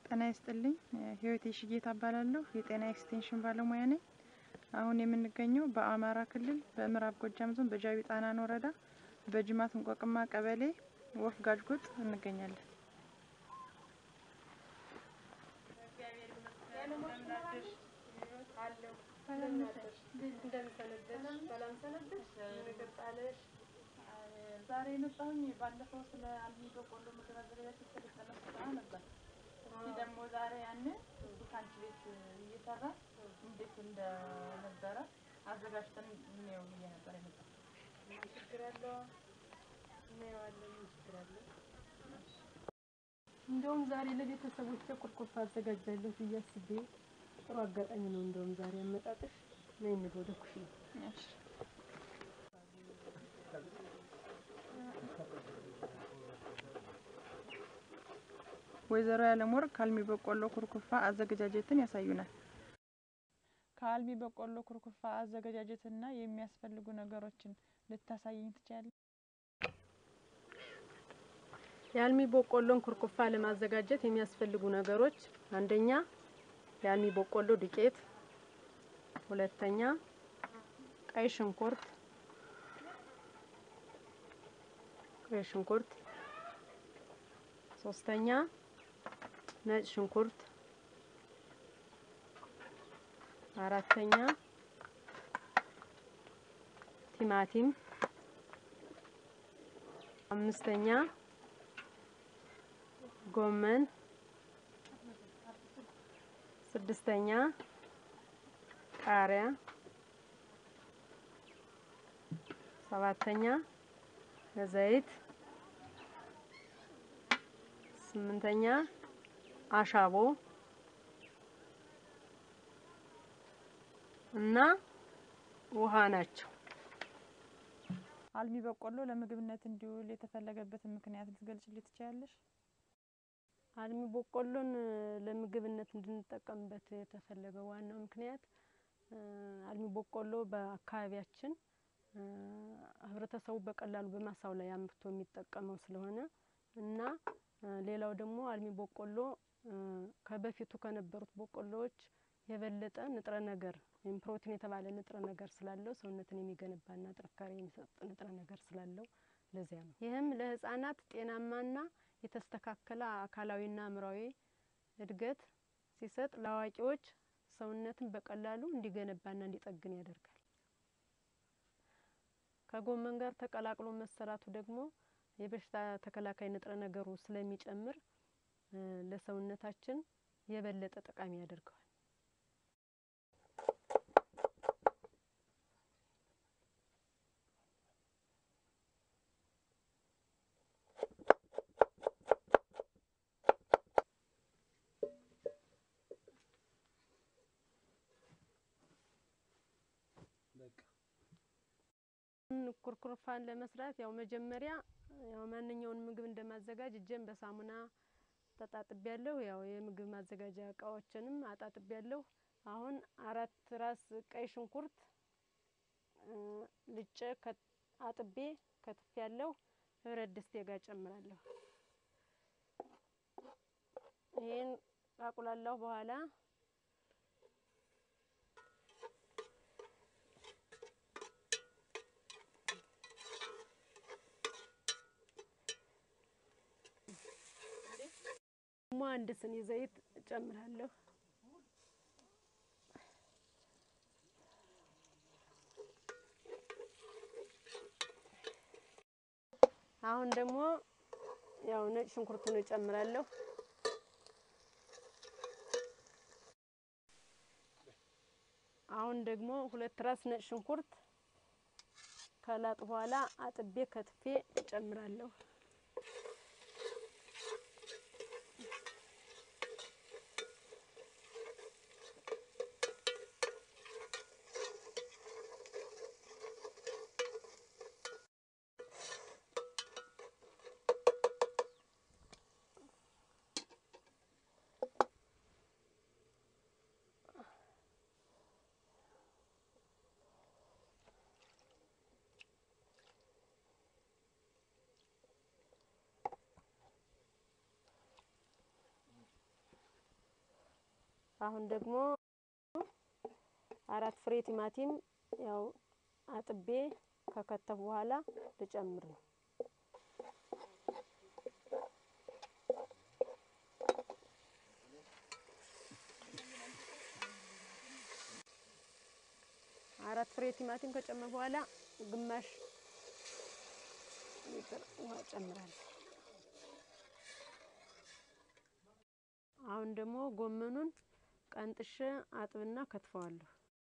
ጤና ይስጥልኝ። ህይወቴ ሽጌታ እባላለሁ። የጤና ኤክስቴንሽን ባለሙያ ነኝ። አሁን የምንገኘው በአማራ ክልል በምዕራብ ጎጃም ዞን በጃዊ ጣናን ወረዳ በጅማት እንቆቅማ ቀበሌ ወፍ ጋጅጎጥ እንገኛለን። ዛሬ የመጣሁኝ ባለፈው ስለ አልሚ በቆሎ ምግብ አዘገጃጀት የተሰለጠነ ስልጠና ነበር። እስኪ ደግሞ ዛሬ ያን እሱ ከአንቺ ቤት እየሰራ እንዴት እንደነበረ አዘጋጅተን እንየው ብዬ ነበር የመጣሁት። ችግር አለው እናየዋለን። ችግር አለው። እንደውም ዛሬ ለቤተሰቦቼ ቁርቁርፍ አዘጋጃለሁ ብዬ አስቤ ጥሩ አጋጣሚ ነው። እንደውም ዛሬ አመጣጥሽ ነይ እንሂድ ወደ ኩሽና። እሺ። ወይዘሮ ያለም ወርቅ ከአልሚ በቆሎ ኩርኩፋ አዘገጃጀትን ያሳዩናል። ከአልሚ በቆሎ ኩርኩፋ አዘገጃጀትና የሚያስፈልጉ ነገሮችን ልታሳይኝ ትችያለሽ? የአልሚ በቆሎን ኩርኩፋ ለማዘጋጀት የሚያስፈልጉ ነገሮች አንደኛ የአልሚ በቆሎ ዱቄት፣ ሁለተኛ ቀይ ሽንኩርት ቀይ ሽንኩርት፣ ሶስተኛ ነጭ ሽንኩርት፣ አራተኛ ቲማቲም፣ አምስተኛ ጎመን፣ ስድስተኛ ቃሪያ፣ ሰባተኛ ዘይት፣ ስምንተኛ አሻቦ እና ውሃ ናቸው። አልሚ በቆሎ ለምግብነት እንዲውል የተፈለገበትን ምክንያት ልትገልጽልኝ ትችያለሽ? አልሚ በቆሎን ለምግብነት እንድንጠቀምበት የተፈለገው ዋናው ምክንያት አልሚ በቆሎ በአካባቢያችን ህብረተሰቡ በቀላሉ በማሳው ላይ አምርቶ የሚጠቀመው ስለሆነ እና ሌላው ደግሞ አልሚ በቆሎ ከበፊቱ ከነበሩት በቆሎዎች የበለጠ ንጥረ ነገር ወይም ፕሮቲን የተባለ ንጥረ ነገር ስላለው ሰውነትን የሚገነባና ጥንካሬ የሚሰጥ ንጥረ ነገር ስላለው ለዚያ ነው። ይህም ለህጻናት ጤናማና የተስተካከለ አካላዊና አእምሯዊ እድገት ሲሰጥ፣ ለአዋቂዎች ሰውነትን በቀላሉ እንዲገነባና እንዲጠግን ያደርጋል። ከጎመን ጋር ተቀላቅሎ መሰራቱ ደግሞ የበሽታ ተከላካይ ንጥረ ነገሩ ስለሚጨምር ለሰውነታችን የበለጠ ጠቃሚ ያደርገዋል። ኩርኩርፋን ለመስራት ያው መጀመሪያ ያው ማንኛውን ምግብ እንደማዘጋጅ እጄን በሳሙና ተጣጥቤ ያለሁ። ያው የምግብ ማዘጋጃ እቃዎችንም አጣጥቤ ያለሁ። አሁን አራት ራስ ቀይ ሽንኩርት ልጬ አጥቤ ከትፌ ያለሁ ህብረት ድስቴ ጋር ጨምራለሁ። ይህን ካቁላላሁ በኋላ ደግሞ አንድ ስኒ ዘይት እጨምራለሁ። አሁን ደግሞ ያው ነጭ ሽንኩርቱን እጨምራለሁ። አሁን ደግሞ ሁለት ራስ ነጭ ሽንኩርት ከላጥ በኋላ አጥቤ ከትፌ እጨምራለሁ። አሁን ደግሞ አራት ፍሬ ቲማቲም ያው አጥቤ ከከተፍ በኋላ ልጨምር ነው። አራት ፍሬ ቲማቲም ከጨመር በኋላ ግማሽ ሊትር ውሃ ጨምራለሁ። አሁን ደግሞ ጎመኑን ቀንጥሼ አጥብና ከትፈዋለሁ።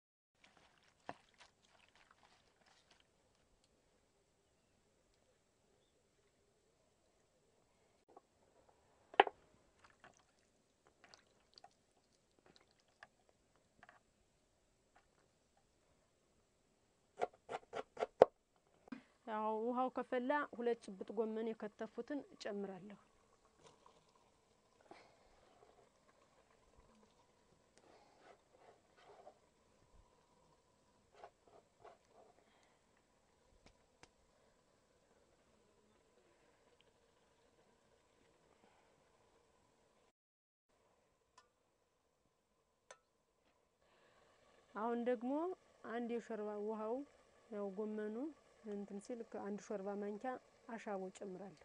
ያው ውሃው ከፈላ ሁለት ጭብጥ ጎመን የከተፉትን እጨምራለሁ። አሁን ደግሞ አንድ የሾርባ ውሃው ያው ጎመኑ እንትን ሲል አንድ ሾርባ ማንኪያ አሻቦ ጨምራለሁ።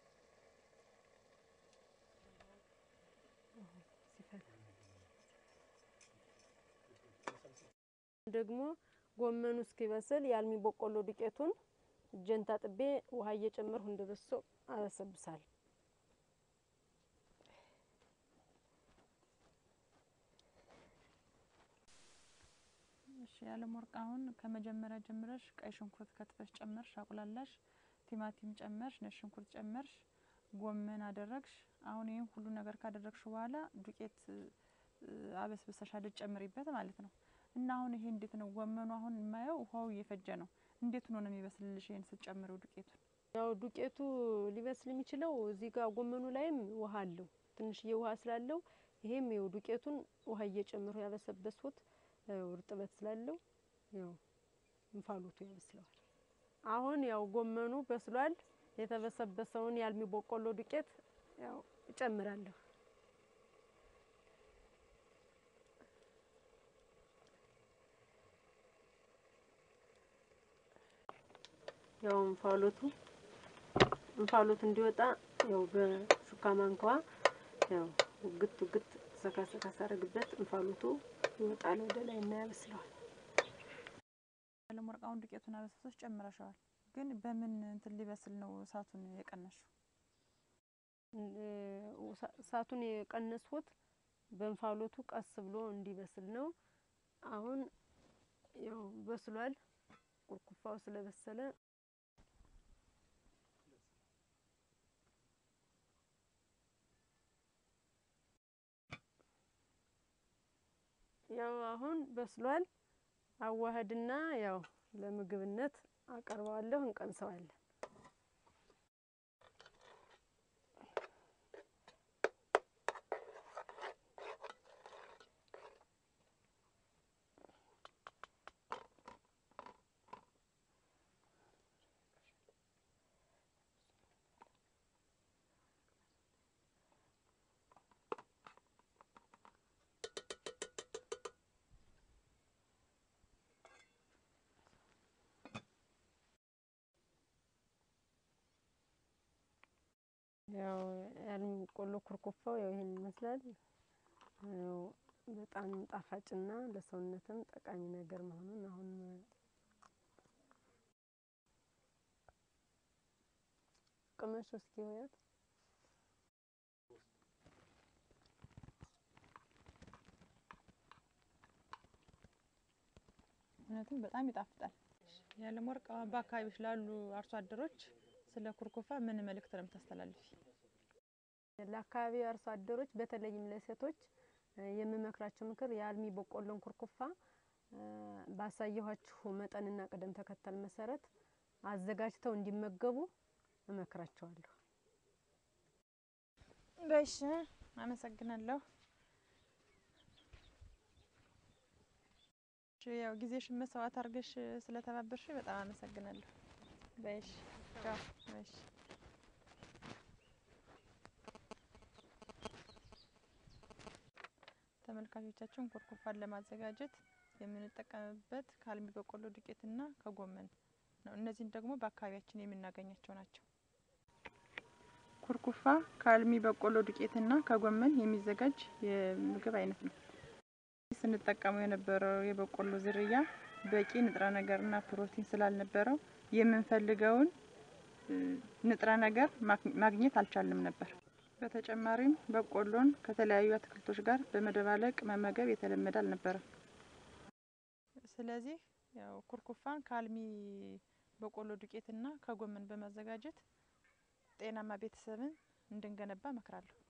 ደግሞ ጎመኑ እስኪበስል የአልሚ በቆሎ ዱቄቱን እጄን ታጥቤ ውሃ እየጨመርሁ እንደ በሶ አበሰብሳለሁ። እሺ ያለም ወርቅ አሁን ከመጀመሪያ ጀምረሽ ቀይ ሽንኩርት ከትፈሽ ጨመርሽ፣ አቁላላሽ፣ ቲማቲም ጨመርሽ፣ ነጭ ሽንኩርት ጨመርሽ፣ ጎመን አደረግሽ። አሁን ይህን ሁሉ ነገር ካደረግሽ በኋላ ዱቄት አበስብሰሽ ልጨምሪበት ማለት ነው። እና አሁን ይሄ እንዴት ነው? ጎመኑ አሁን የማየው ውሃው እየፈጀ ነው። እንዴት ሆኖ ነው የሚበስልልሽ? ይሄን ስትጨምሪው ዱቄቱን ያው ዱቄቱ ሊበስል የሚችለው እዚህ ጋር ጎመኑ ላይም ውሃ አለው ትንሽዬ ውሃ ስላለው ይሄም ያው ዱቄቱን ውሃ እየጨመሩ ያበሰበስኩት ያው እርጥበት ስላለው ያው እንፋሎቱ ያበስለዋል። አሁን ያው ጎመኑ በስሏል። የተበሰበሰውን የአልሚ በቆሎ ዱቄት ያው እጨምራለሁ። ያው እንፋሎቱ እንፋሎቱ እንዲወጣ ያው በሹካ ማንካዋ ያው ውግት ውግት ሰካ ሰካ ሳረግበት እንፋሎቱ ይወጣል ወደ ላይ እና ያበስለዋል። ያለም ወርቅ አሁን ዱቄቱን አበስብሰሽ ጨምረሻዋል። ግን በምን እንትን ሊበስል ነው እሳቱን የቀነሽው? እሳቱን የቀነስኩት በእንፋሎቱ ቀስ ብሎ እንዲበስል ነው። አሁን ያው በስሏል። ቁርኩፋው ስለበሰለ ያው አሁን በስሏል። አዋህድና ያው ለምግብነት አቀርበዋለሁ። እንቀምሰዋለን። ያው የአልሚ በቆሎ ኩርኩፋው ያው ይሄን ይመስላል። ያው በጣም ጣፋጭና ለሰውነትም ጠቃሚ ነገር መሆኑን አሁን ቅመሽ እስኪ ወያት እውነትም በጣም ይጣፍጣል። ያለም ወርቅ በአካባቢዎች ላሉ አርሶ አደሮች ስለ ኩርኩፋ ምን መልእክት ነው የምታስተላልፊ? ለአካባቢው አርሶ አደሮች በተለይም ለሴቶች የምመክራቸው ምክር የአልሚ በቆሎን ኩርኩፋ ባሳየኋችሁ መጠንና ቅደም ተከተል መሰረት አዘጋጅተው እንዲመገቡ እመክራቸዋለሁ። በሽ አመሰግናለሁ። ያው ጊዜሽን መስዋዕት አድርገሽ ስለተባበርሽ በጣም አመሰግናለሁ። በሽ ቻው። በሽ ተመልካቾቻችን ኩርኩፋን ለማዘጋጀት የምንጠቀምበት ከአልሚ በቆሎ ዱቄትና ከጎመን ነው። እነዚህን ደግሞ በአካባቢያችን የምናገኛቸው ናቸው። ኩርኩፋ ከአልሚ በቆሎ ዱቄትና ከጎመን የሚዘጋጅ የምግብ አይነት ነው። ስንጠቀመው የነበረው የበቆሎ ዝርያ በቂ ንጥረ ነገርና ፕሮቲን ስላልነበረው የምንፈልገውን ንጥረ ነገር ማግኘት አልቻልንም ነበር። በተጨማሪም በቆሎን ከተለያዩ አትክልቶች ጋር በመደባለቅ መመገብ የተለመደ አልነበረም። ስለዚህ ያው ኩርኩፋን ከአልሚ በቆሎ ዱቄትና ከጎመን በማዘጋጀት ጤናማ ቤተሰብን እንድንገነባ እመክራለሁ።